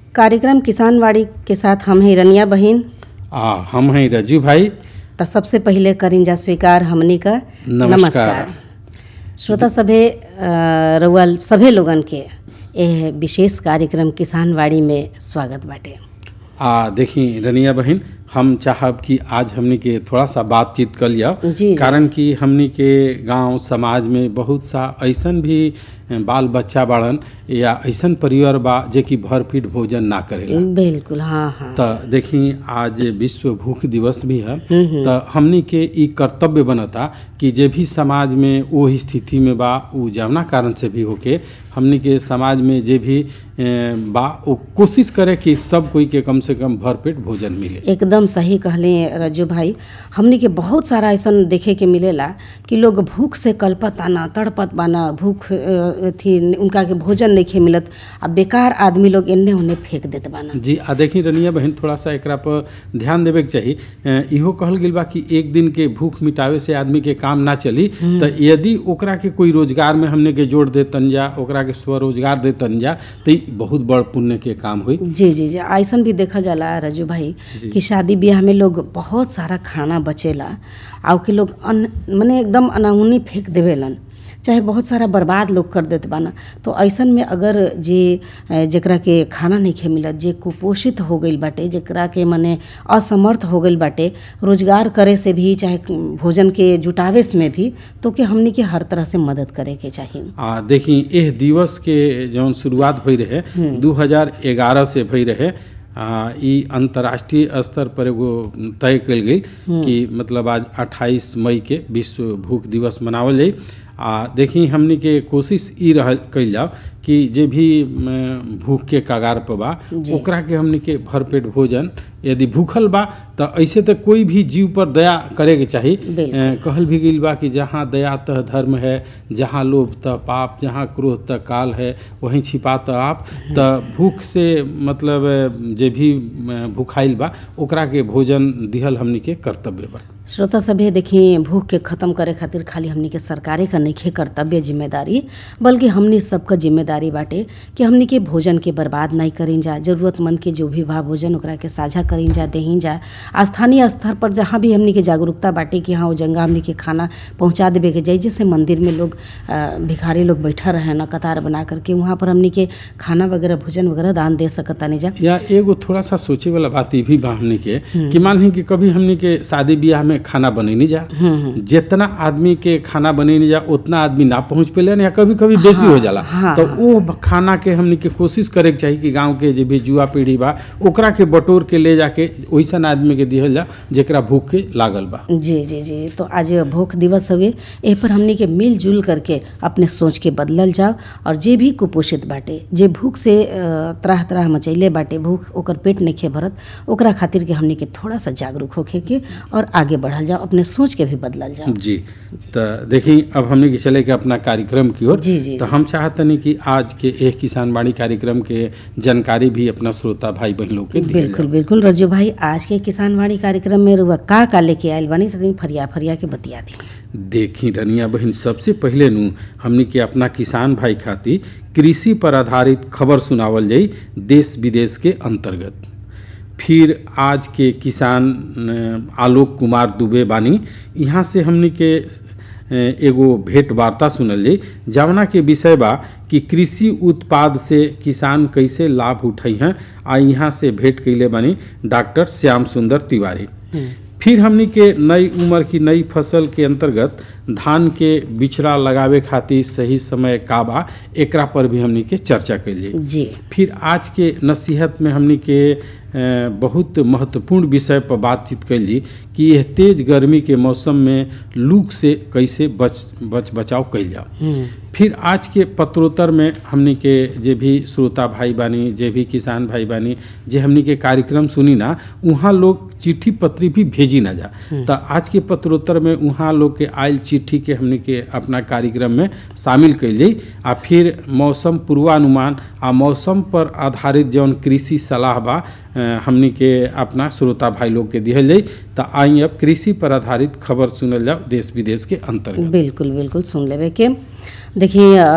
कार्यक्रम किसानवाड़ी के साथ हम हैं रनिया बहिन आ हम हैं रजू भाई त सबसे पहिले करिंजा स्वीकार हमनी का नमस्कार। श्रोता सभे अ, रउआ सभे लोगन के एह विशेष कार्यक्रम किसानवाड़ी में स्वागत बाटे आ देखी रनिया बहन हम चाहब कि आज हमनी के थोड़ा सा बातचीत कर लिया जी, जी। कारण कि हमनी के गांव समाज में बहुत सा ऐसन भी बाल बच्चा बाड़न या ऐसन परिवार बा जे कि भरपेट भोजन ना करेला बिल्कुल हाँ हाँ त देखी आज विश्व भूख दिवस भी है त हमनी के ई कर्तव्य बनता कि जे भी समाज में वो स्थिति में बा उ जवना कारण से भी होके हमनी के समाज में जे भी ए, बा वो कोशिश करे कि सब कोई के कम से कम भरपेट भोजन मिले एकदम सही कहले रज्जू भाई हमनी के बहुत सारा ऐसन देखे के मिलेला कि लोग भूख से कल्पत आना तड़पत बाना भूख अ, थी उनका के भोजन नहीं मिलत आ बेकार आदमी लोग एन्ने ओन्ने फेंक देत बाना जी आ देखी रनिया बहन थोड़ा सा एकरा पर ध्यान देवे के चाही ए, इहो कहल गेल बा कि एक दिन के भूख मिटावे से आदमी के काम ना चली त यदि ओकरा के कोई रोजगार में हमने के जोड़ देतन जा ओकरा के स्वरोजगार देतन जा तो ई बहुत बड़ पुण्य के काम हुई जी जी जी ऐसन भी देखा जाला रजू भाई कि शादी ब्याह में लोग बहुत सारा खाना बचेला आ के लोग अन्न मने एकदम अनाहुनी फेंक देवेलन चाहे बहुत सारा बर्बाद लोग कर देत बाना तो ऐसन में अगर जे अ, जेकरा के खाना नहीं खे मिलत जे कुपोषित हो गईल बाटे जेकरा के मने असमर्थ हो गईल बाटे रोजगार करे से भी चाहे भोजन के जुटावे में भी तो के हमनी के हर तरह से मदद करे के चाहिए आ देखी एह दिवस के जौन शुरुआत भई रहे 2011 से भई रहे आ, ई अंतर्राष्ट्रीय स्तर पर एगो तय कल गई कि मतलब आज 28 मई के विश्व भूख दिवस मनावल जाई आ देखी हमनी के कोशिश ई रह कइल जाओ कि जे भी म, भूख के कगार पर बा जी। ओकरा के हमनी के भरपेट भोजन यदि भूखल बा त ऐसे तो कोई भी जीव पर दया करे के चाही बिल्कुल। अ, कहल भी गईल बा कि जहाँ दया तह धर्म है जहाँ लोभ तह पाप जहाँ क्रोध तह काल है वहीं छिपा तह आप त भूख से मतलब अ, जे भी अ, भूखाइल बा ओकरा के भोजन दिहल हमनी के कर्तव्य बा श्रोता सभे देखी भूख के खत्म करे खातिर खाली हमनी के सरकारे का नइखे कर्तव्य जिम्मेदारी बल्कि हमनी सबका जिम्मेदारी बाटे कि हमनी के भोजन के बर्बाद नहीं करीन जा जरूरतमंद के जो भी बा भोजन ओकरा के साझा करीन जा देहीन जा आ स्थानीय स्तर पर जहाँ भी हमनी के जागरूकता बाटे कि हाँ वो जंगा हमनी के खाना पहुँचा देवे के जाई जैसे मंदिर में लोग अ, भिखारी लोग बैठा रहे ना कतार बना करके वहाँ पर हमनी के खाना वगैरह भोजन वगैरह दान दे सकतानी जा या एगो थोड़ा सा सोचे वाला बात ये भी बा हमनी के कि मान ली कि कभी हमनी के शादी ब्याह में खाना बनैनी जा जितना आदमी के खाना बनैनी जा उतना आदमी ना पहुंच पेले या कभी कभी बेसी हो जाला हाँ, तो वो खाना के हमनी के कोशिश करे के चाही कि गांव के जे भी जुआ पीढ़ी बा ओकरा के बटोर के ले जाके वैसन आदमी के दिहल जा जेकरा भूख के लागल बा जी जी जी तो आज भूख दिवस हवे एह पर हमनी के मिलजुल करके अपने सोच के बदलल जाओ और जे भी कुपोषित बाटे जे भूख से अ, त्राह त्राह मचैले बाटे भूख ओकर पेट नहीं भरत ओकरा खातिर के हमनी के थोड़ा सा जागरूक होखे के और आगे बढ़ल जाओ अपने सोच के भी बदलल जाओ जी तो देखी अब हमने के चले के अपना कार्यक्रम की ओर जी, जी, तो जी। हम चाहतनी कि आज के एक किसान बाड़ी कार्यक्रम के जानकारी भी अपना श्रोता भाई बहन लोग के दिहल बिल्कुल बिल्कुल रजू भाई आज के किसानवाड़ी कार्यक्रम में रुआ का का लेके आयल बानी सदी फरिया फरिया के बतिया दी देखी रनिया बहन सबसे पहले नु हमनी के अपना किसान भाई खातिर कृषि पर आधारित खबर सुनावल जाई देश विदेश के अंतर्गत फिर आज के किसान अ, आलोक कुमार दुबे बानी यहाँ से हमनी के अ, एगो भेंट वार्ता सुनल जाई जवना के विषय बा कि कृषि उत्पाद से किसान कैसे लाभ उठाई हैं आ यहाँ से भेंट कैले बानी डॉक्टर श्याम सुंदर तिवारी फिर हमनी के नई उम्र की नई फसल के अंतर्गत धान के बिचड़ा लगावे खातिर सही समय का बा एकरा पर भी हमनी के चर्चा कैलिए जी फिर आज के नसीहत में हमनी के अ, बहुत महत्वपूर्ण विषय पर बातचीत कैली कि यह तेज गर्मी के मौसम में लू से कैसे बच बच बचाव कैल जाओ फिर आज के पत्रोत्तर में हमनी के जे भी श्रोता भाई बानी जे भी किसान भाई बानी जे हमनी के कार्यक्रम सुनी ना वहाँ लोग चिट्ठी पत्री भी भेजी ना जा तो आज के पत्रोत्तर में वहाँ लोग के आयल चिट्ठी के हमनी के अपना कार्यक्रम में शामिल कैल जाई आ फिर मौसम पूर्वानुमान आ मौसम पर आधारित जौन कृषि सलाह बा अ, हमनी के अपना श्रोता भाई लोग के दिहल जाई तो आई अब कृषि पर आधारित खबर सुनल जाओ देश विदेश के अंतर्गत बिल्कुल बिल्कुल सुन लेवे के देखिए